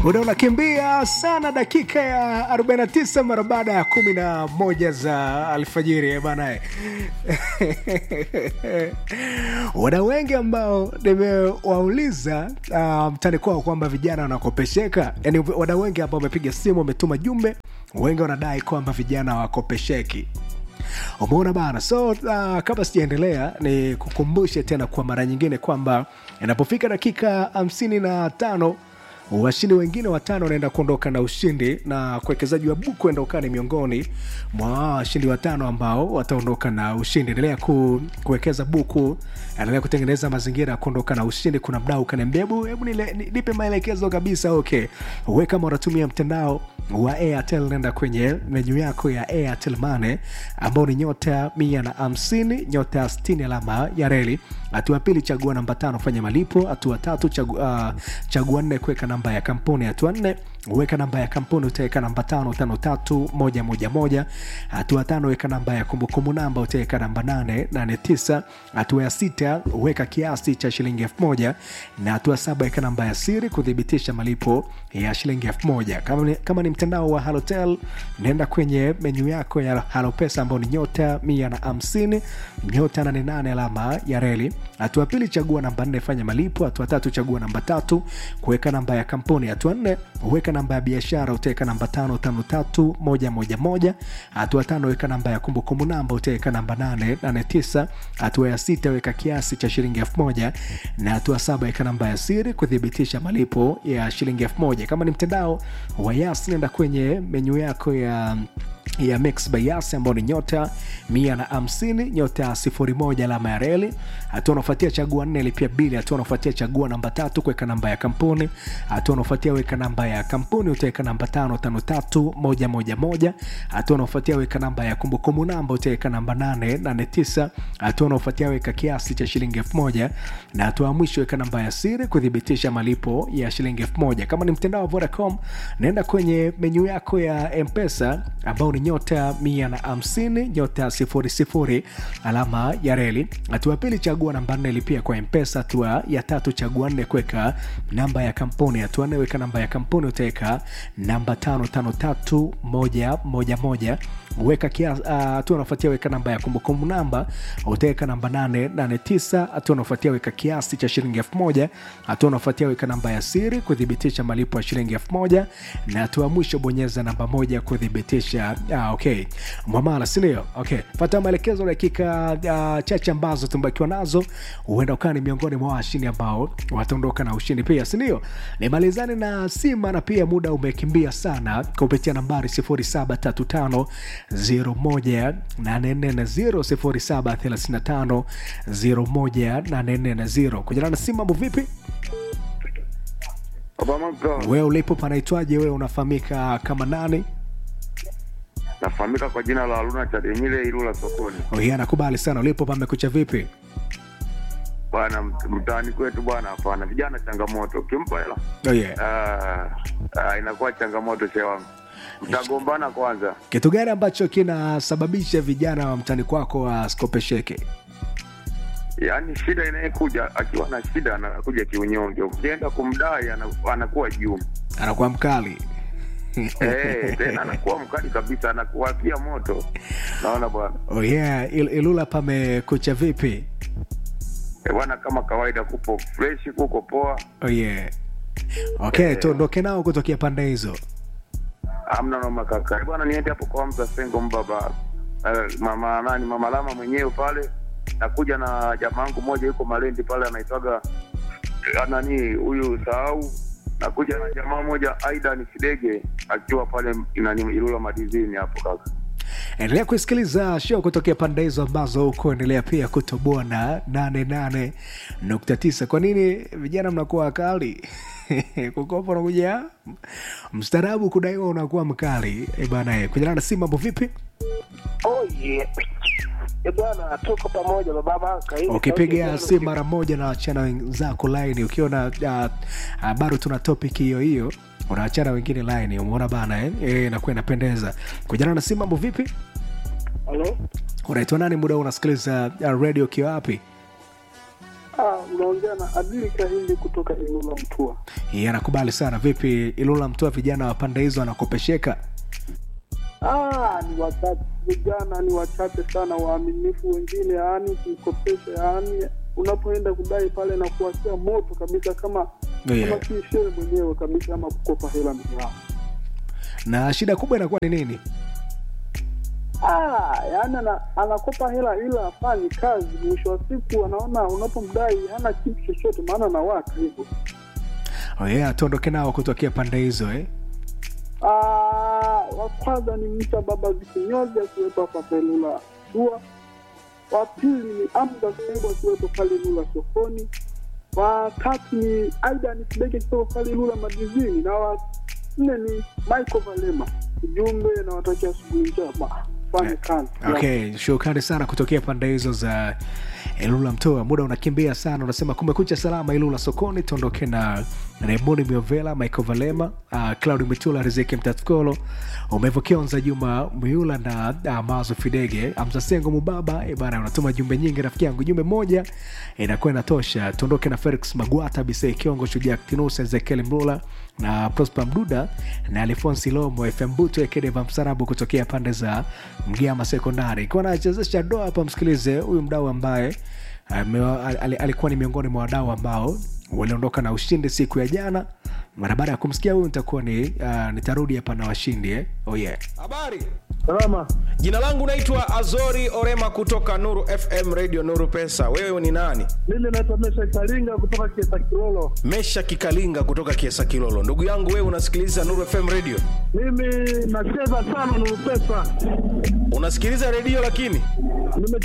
muda unakimbia sana dakika ya 49 mara baada ya kumi na moja za alfajiri banae wana wengi ambao nimewauliza uh, mtani kwao kwamba vijana wanakopesheka yani wana wengi ambao wamepiga simu wametuma jumbe wengi wanadai kwamba vijana wakopesheki umeona bana so uh, kabla sijaendelea ni kukumbushe tena kwa mara nyingine kwamba inapofika dakika hamsini na tano washindi wengine watano wanaenda kuondoka na ushindi na kuwekezaji wa buku endaokaa ni miongoni mwa washindi watano ambao wataondoka na ushindi endelea ku, kuwekeza buku endelea kutengeneza mazingira ya kuondoka na ushindi kuna mdau kaniambia hebu hebu nile- ni- nipe maelekezo kabisa okay we kama unatumia mtandao wa airtel nenda kwenye menyu yako ya airtel mane ambao ni nyota mia na hamsini nyota 60 alama ya reli hatua ya pili chagua namba tano fanya malipo hatua tatu chagua, uh, chagua nne kuweka namba ya kampuni hatua nne weka namba ya kampuni utaweka namba tano tano tatu moja moja moja hatua tano weka namba ya kumbukumbu namba utaweka namba nane nane tisa hatua ya sita weka kiasi cha shilingi elfu moja na hatua saba weka namba ya siri kuthibitisha malipo ya shilingi elfu moja kama ni, kama ni mtandao wa halotel nenda kwenye menyu yako ya halopesa ambao ni nyota mia na hamsini nyota nane nane alama ya reli hatua pili chagua namba nne fanya malipo hatua tatu chagua namba tatu kuweka namba ya kampuni hatua nne weka namba ya biashara utaweka namba tano tano tatu moja moja moja hatua tano weka namba ya kumbukumbu namba utaweka namba nane nane tisa hatua ya sita weka kiasi cha shilingi elfu moja na hatua saba weka namba ya siri kuthibitisha malipo ya shilingi elfu moja kama ni mtandao wa yas nenda kwenye menyu yako ya ya mix by yas ambao ni nyota mia na hamsini nyota sifuri moja alama ya reli hatua unaofuatia chagua nne lipia bili hatua unaofuatia chagua namba tatu kuweka namba ya kampuni hatua unaofuatia weka namba ya kampuni utaweka namba tano tano tatu moja moja moja hatua unaofuatia weka namba ya kumbukumbu namba utaweka namba nane nane tisa hatua unaofuatia weka kiasi cha shilingi elfu moja na hatua ya mwisho weka namba ya siri kuthibitisha malipo ya shilingi elfu moja kama ni mtandao wa vodacom naenda kwenye menyu yako ya mpesa ambao ni nyota mia na hamsini nyota sifuri sifuri alama ya reli hatua ya pili chagua namba nne lipia kwa mpesa hatua ya tatu chagua nne kuweka namba ya kampuni hatua nne weka namba ya kampuni utaweka namba tano tano tatu moja moja moja weka kiasi uh, hatua unafuatia weka namba ya kumbukumbu namba utaweka namba nane nane tisa hatua unafuatia weka kiasi cha shilingi elfu moja hatua unafuatia weka namba ya siri kuthibitisha malipo ya shilingi elfu moja na hatua ya mwisho bonyeza namba moja kuthibitisha ah, okay mwamala sindio okay fata maelekezo dakika uh, chache ambazo tumebakiwa nazo huenda ukawa ni miongoni mwa washindi ambao wataondoka na ushindi pia sindio nimalizane na sima na pia muda umekimbia sana kupitia nambari 0735 0735 0735 kujana na simu mambo vipi Obamaka wewe ulipo panaitwaje wewe unafahamika kama nani nafahamika kwa jina la Haruna Chadenyile Ilula sokoni. oh, yeah, nakubali sana ulipo pamekucha vipi Bwana mt- mtaani kwetu bwana, hapana, vijana changamoto, ukimpa hela oh, yeah. ah, ah, inakuwa changamoto she wangu, mtagombana kwanza. kitu gani ambacho kinasababisha vijana wa mtani kwako waskopesheke Yaani shida inayekuja akiwa na shida anakuja kiunyonge, ukienda kumdai ana- anakuwa juu anakuwa mkali eh, tena anakuwa mkali kabisa, anakuwakia moto. Naona bwana oh, yeah. Il, ilula pamekucha vipi Eh, bwana, kama kawaida, kupo fresh, kuko poa, oh, yeah. okay tuondoke nao kutokea pande hizo amna noma kaka. Eh, Bwana, niende hapo kwa Hamza Sengo mbaba eh, mama nani, mama Lama mwenyewe pale, nakuja na jamaa wangu mmoja yuko Malendi pale, anaitwaga eh, nani huyu sahau nakuja na jamaa mmoja Aidan Kidege akiwa pale nani Ilula Madizini hapo kaka. endelea kusikiliza show kutokea pande hizo ambazo huko endelea pia kutoboa na 88.9 kwa nini vijana mnakuwa wakali kukopa unakuja mstaarabu kudaiwa unakuwa mkali e bana kujana na simu mambo vipi Oh yeah. Eh bwana, tuko pamoja baba Manka. Hii ukipiga sauti simu mara moja na wachana wenzako laini ukiona uh, uh, bado tuna topic hiyo hiyo unaachana wengine laini umeona bana eh? E, nakuwa inapendeza kujana na simu mambo vipi Halo? unaitwa nani muda huu unasikiliza uh, radio ukiwa wapi Ah, unaongea na Adili Kahindi kutoka Ilula Mtua. Yeye anakubali sana. Vipi Ilula Mtua, vijana wa pande hizo wanakopesheka? Ah, ni wachache vijana, ni wachache sana waaminifu. Wengine yaani kukopesha, yaani unapoenda kudai pale na kuwashia moto kabisa, kama Yeah. kama si shehe mwenyewe kabisa, ama kukopa hela mbele yao. Na shida kubwa inakuwa ni nini? Ah, yaani ana, anakopa hela ila afanyi kazi. Mwisho wa siku anaona unapomdai hana kitu chochote, maana na watu hivyo. Oh yeah, tuondoke nao kutokea pande hizo eh? Ah, wa kwanza ni Mcha Baba Zikinyozi akiwepo hapa Pelula Dua. Wa pili ni Amda Sebo akiwepo pale Lula sokoni. Wa tatu ni Aidan Kideke akiwepo pale Lula madizini, na wa nne ni Michael Valema. Ujumbe na watakia asubuhi njema, fanye kazi. Okay, shukrani sana kutokea pande hizo za Ilula Mtoa. Muda unakimbia sana, unasema kumekucha salama Ilula sokoni. Tuondoke na Raymond Miovela, Michael Valema, uh, Claudi Mitula, Riziki Mtatkolo, Umevo Kionza, Juma Miula na uh, Mazo Fidege, Amza Sengo Mubaba. E bana, unatuma jumbe nyingi rafiki yangu, jumbe moja inakuwa inatosha. Tuondoke na Felix Magwata, Bisei Kiongo, Shujaa Kinusa, Ezekiel Mlula na Prosper Mduda na Alfonsi Lomo, FM Buto, Ekedeva Msarabu kutokea pande za Mgiama Sekondari. Ikiwa nachezesha doa hapa, msikilize huyu mdau ambaye ame- al- al- alikuwa ni miongoni mwa wadau ambao waliondoka na ushindi siku ya jana. Mara baada ya kumsikia huyu nitakuwa ni uh, nitarudi hapa na washindi eh? oh yeah. Habari, Salama. jina langu naitwa Azori Orema kutoka Nuru FM Radio Nuru Pesa. Wewe ni nani? Mimi naitwa Mesha Karinga kutoka Kiesa Kilolo. Mesha Kikalinga kutoka Kiesa Kilolo. Ndugu yangu, wewe unasikiliza Nuru FM Radio? Mimi nacheza sana Nuru Pesa. Unasikiliza redio lakini Nime